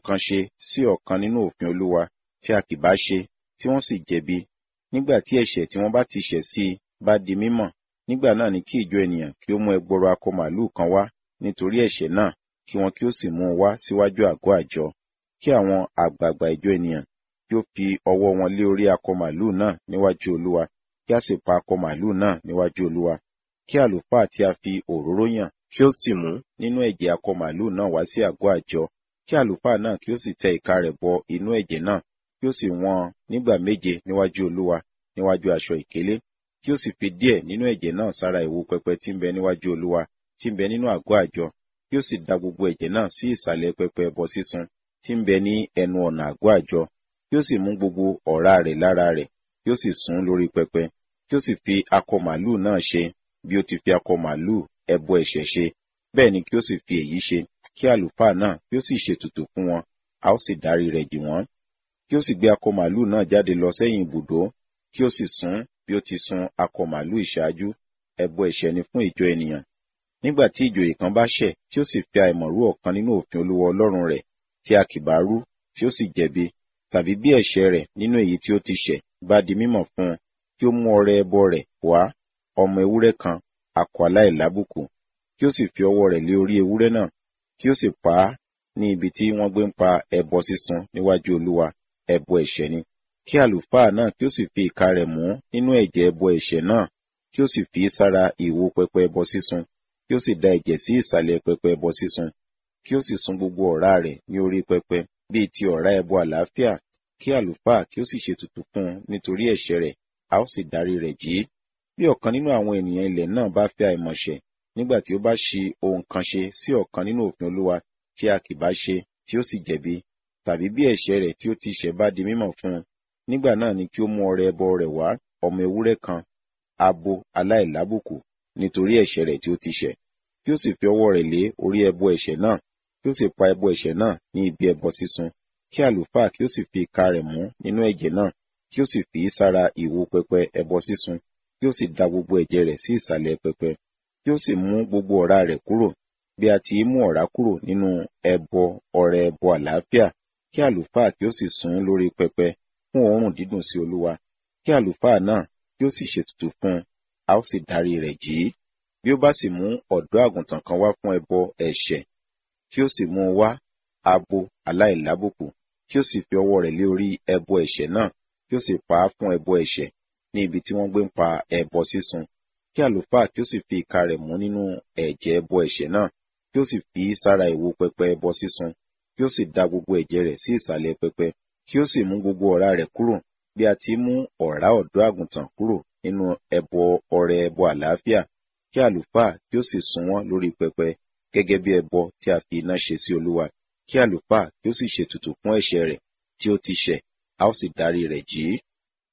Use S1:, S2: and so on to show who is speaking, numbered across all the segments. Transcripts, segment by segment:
S1: kan ṣe sí ọ̀kan nínú òfin Olúwa tí a kì bá ṣe tí wọ́n sì jẹ̀bi nígbà tí ẹ̀ṣẹ̀ tí wọ́n bá ti ṣẹ̀ sí i bá di mímọ̀ nígbà náà ni kí ìjọ ènìyàn kí ó mú ẹgbọrọ akọ màlúù kan wá nítorí ẹ̀ṣẹ̀ náà kí wọn kí ó sì mú un wá síwájú àgọ́ àjọ kí àwọn àgbààgbà ìjọ ènìyàn kí ó fi ọwọ́ wọn lé orí akọ màlúù náà níwájú Olúwa kí a sì pa akọ màlúù náà níwájú Olúwa kí àlùfáà tí a fi òróró yàn kí ó sì mú nínú ẹ̀jẹ̀ akọ màlúù náà wá sí àgọ́ àjọ kí àlùfáà náà kí ó sì tẹ ìka rẹ̀ bọ inú ẹ̀jẹ̀ náà kí ó sì wọ́n nígbà méje níwájú Olúwa níwájú aṣọ ìkélé kí ó sì fi díẹ̀ nínú ẹ̀jẹ̀ náà sára ìwo pẹpẹ tí ń bẹ níwájú Olúwa tí ń bẹ nínú àgọ́ àjọ kí ó sì da gbogbo ẹ̀jẹ̀ náà sí ìsàlẹ̀ pẹpẹ ẹbọ sísun tí ń bẹ ní ẹnu ọ̀nà àgọ́ àjọ kí ó sì mú gbogbo ọ̀rá rẹ̀ lára rẹ̀ kí ó sì sún lórí pẹpẹ kí ó sì fi akọ màlúù náà ṣe bí ó ti fi akọ màlúù ẹbọ ẹ̀ṣẹ̀ ṣe bẹ́ẹ̀ ni kí ó sì fi èyí ṣe kí àlùfáà náà kí ó sì ṣètùtù fún wọn a ó sì dárí rẹ̀ jì wọ́n kí ó sì gbé akọ màlúù náà jáde lọ sẹ́yìn ibùdó kí ó sì sún bí ó ti sun akọ màlúù ìṣáájú ẹbọ ẹ̀ṣẹ̀ ni fún ìjọ ènìyàn nígbà tí ìjòyè kan bá ṣẹ̀ tí ó sì fi àìmọ̀ rú ọ̀kan nínú òfin Olúwa Ọlọ́run rẹ̀ tí a kì bá rú tí ó sì jẹ̀bi tàbí bí ẹ̀ṣẹ̀ rẹ̀ nínú èyí tí ó ti ṣẹ̀ bá di mímọ̀ fún un kí ó mú ọrẹ ẹbọ rẹ̀ wá ọmọ ewúrẹ́ kan akọ aláìlábùkù kí ó sì fi ọwọ́ rẹ̀ lé orí ewúrẹ́ náà kí ó sì pa á ní ibi tí wọ́n gbé ń pa ẹbọ sísun níwájú Olúwa ẹbọ ẹ̀ṣẹ̀ ni kí àlùfáà náà kí ó sì fi ìka rẹ̀ mú nínú ẹ̀jẹ̀ ẹbọ ẹ̀ṣẹ̀ náà kí ó sì fi sára ìwo pẹpẹ ẹbọ sísun kí ó sì da ẹ̀jẹ̀ sí ìsàlẹ̀ pẹpẹ ẹbọ sísun kí ó sì sun gbogbo ọ̀rá rẹ̀ ní orí pẹpẹ bíi ti ọ̀rá ẹbọ àlàáfíà kí àlùfáà kí ó sì ṣètùtù fún un nítorí ẹ̀ṣẹ̀ rẹ̀ a ó sì dárí rẹ̀ jì í bí ọ̀kan nínú àwọn ènìyàn ilẹ̀ náà bá fẹ́ àìmọ̀ṣẹ̀ nígbà tí ó bá ṣi ohun kan ṣe sí ọ̀kan nínú òfin Olúwa tí a kì bá ṣe tí ó sì jẹ̀bi tàbí bí ẹ̀ṣẹ̀ rẹ̀ tí ó ti ṣẹ̀ bá di mímọ̀ fún un nígbà náà ni kí ó mú ọrẹ ẹbọ rẹ̀ wá ọmọ ewúrẹ́ kan abo aláìlábùkù nítorí ẹ̀ṣẹ̀ rẹ̀ tí ó ti ṣẹ̀ kí ó sì fi ọwọ́ rẹ̀ lé orí ẹbọ ẹ̀ṣẹ̀ náà kí ó sì pa ẹbọ ẹ̀ṣẹ̀ náà ní ibi ẹbọ sísun kí àlùfáà kí ó sì fi ìka rẹ̀ mú nínú ẹ̀jẹ̀ náà kí ó sì fi í sára ìwo pẹpẹ ẹbọ sísun kí ó sì da gbogbo ẹ̀jẹ̀ rẹ̀ sí ìsàlẹ̀ pẹpẹ kí ó sì mú gbogbo ọ̀rá rẹ̀ kúrò bí a ti mú ọ̀rá kúrò nínú ẹbọ ọrẹ ẹbọ àlàáfíà kí àlùfáà kí ó sì sùn lórí pẹpẹ fún òórùn dídùn sí Olúwa kí àlùfáà náà kí ó sì ṣètùtù fún un a ó sì dárí rẹ̀ jì í bí ó bá sì mú ọ̀dọ́ àgùntàn kan wá fún ẹbọ ẹ̀ṣẹ̀ kí ó sì mú un wá abo aláìlábùkù kí ó sì fi ọwọ́ rẹ̀ lé orí ẹbọ ẹ̀ṣẹ̀ náà kí ó sì pa á fún ẹbọ ẹ̀ṣẹ̀ ní ibi tí wọ́n gbé ń pa ẹbọ sísun kí àlùfáà kí ó sì fi ìka rẹ̀ mú nínú ẹ̀jẹ̀ ẹbọ ẹ̀ṣẹ̀ náà kí ó sì fi sára ìwo pẹpẹ ẹbọ sísun kí ó sì da gbogbo ẹ̀jẹ̀ rẹ̀ sí ìsàlẹ̀ pẹpẹ kí ó sì mú gbogbo ọ̀rá rẹ̀ kúrò bí a ti mú ọ̀rá ọ̀dọ́ àgùntàn kúrò nínú ẹbọ ọrẹ ẹbọ àlàáfíà kí àlùfáà kí ó sì sun wọ́n lórí pẹpẹ gẹ́gẹ́ bí ẹbọ tí a fi iná ṣe sí Olúwa kí àlùfáà kí ó sì ṣètùtù fún ẹ̀ṣẹ̀ rẹ̀ tí ó ti ṣẹ̀ a ó sì dárí rẹ̀ jì í.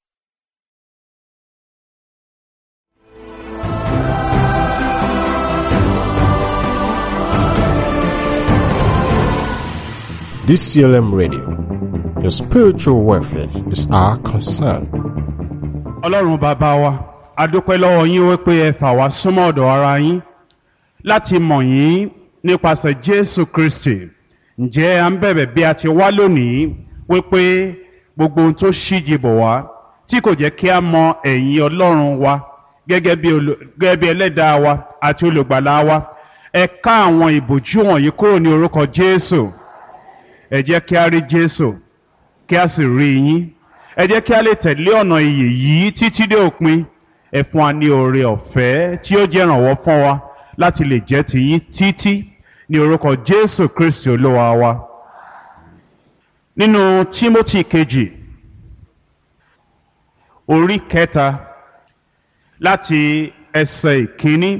S2: DCLM Radio. Your spiritual welfare is our concern.
S3: ọlọ́run bàbá wa a dúpẹ́ lọ́wọ́ yín wípé ẹ fà wá súnmọ́ ọ̀dọ̀ ara yín láti mọ̀ yín nípasẹ̀ jésù kristi ǹjẹ́ à ń bẹ̀bẹ̀ bí a ti wá lónìí wípé gbogbo ohun tó ṣíji bọ̀ wá tí kò jẹ́ kí a mọ ẹ̀yìn ọlọ́run wa gẹ́gẹ́ bí olù- gẹ́gẹ́ bí ẹlẹ́dàá wa àti olùgbàlà wa ẹ ká àwọn ìbòjú wọ̀nyí kúrò ní orúkọ jésù ẹ jẹ́ kí a rí jésù kí a sì rí yín ẹ jẹ́ kí a lè tẹ̀lé ọ̀nà ìyè yìí títí dé òpin ẹ fún wa ní oore ọ̀fẹ́ tí ó jẹ́ ìrànwọ́ fún wa láti lè jẹ́ tiyín títí ní orúkọ jésù kristi olúwa wa nínú tímótì kejì orí kẹta láti ẹsẹ̀ ìkíní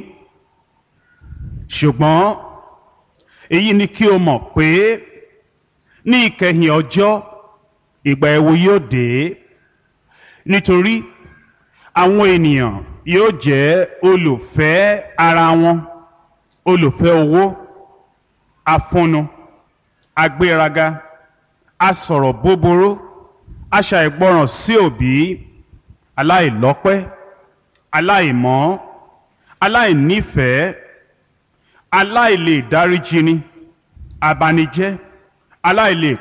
S3: ṣùgbọ́n èyí ni kí o mọ̀ pé ní ìkẹyìn ọjọ́ ìgbà ẹ̀wò yóò dé nítorí àwọn ènìyàn yóò jẹ́ olùfẹ́ ara wọn olùfẹ́ owó afúnnu agbéraga asọ̀rọ̀ búburú aṣàìgbọràn sí òbí aláìlọ́pẹ́ aláìmọ́ aláìnífẹ̀ẹ́ aláìlè dáríjini abanijẹ́ aláìlè